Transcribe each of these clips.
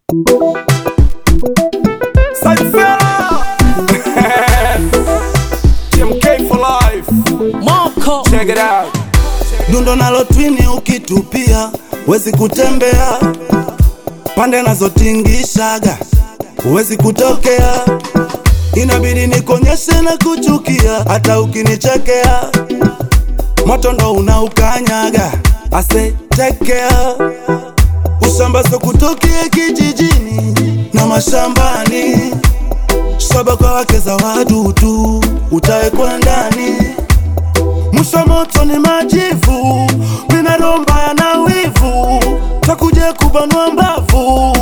TMK for life. Moko Check it out. dundo nalo twini ukitupia wezi kutembea pande nazotingishaga huwezi kutokea inabidi nikonyeshe na kuchukia hata ukinichekea moto ndo unaukanyaga ase tekea usambazo kutokea kijijini na mashambani shaba kwa wake za wadudu utawekwa ndani Mwisho moto ni majivu, mina romba ya na wivu, takuje kubanwa mbavu.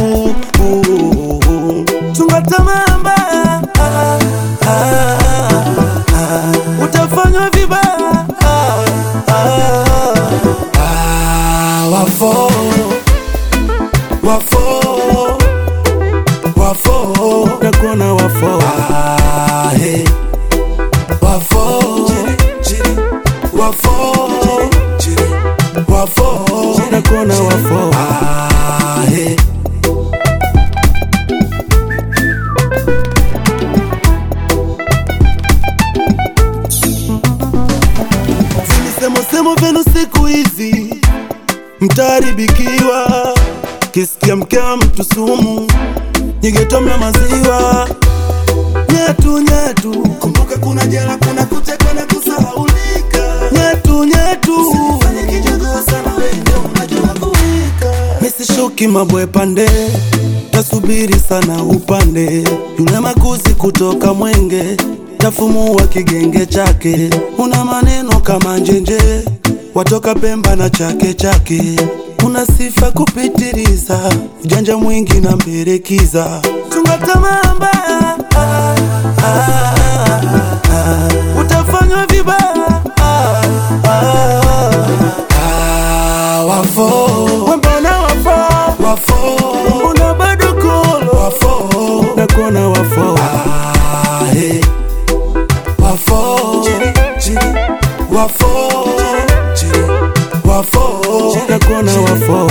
Chunga tamaa mbaya, ah, ah, ah, utafanywa vibaya. ah, ah, ah, Wafo, wafo, wafo, nakuona wafo. Ah, hey wafo wafo wafo nakona wafo Ah, hey. Visemosemo vyenu siku hizi mtaharibikiwa, kisikia mkewa mtu sumu, nyigetomna maziwa nyetu nyetu, kumbuka kuna jela, kuna kucheka na kusahaulika. Nyetu nyetu, usifanye kijogoo sana, wewe ndio unajua kuwika. Misishuki mabwe pande, tasubiri sana upande. Yule makuzi kutoka Mwenge, tafumua kigenge chake. Una maneno kama njenje, watoka Pemba na chake chake. Una sifa kupitiliza, ujanja mwingi na mberekiza. Chunga tamaa mbaya, ah, ah, ah, utafanywa vibaya. ah, ah, ah, Wafo, mbona wafo, wafo, mbona bado kolo, wafo, nakuona wafo. Ah, hey. Wafo, wafo, wafo, nakuona wafo.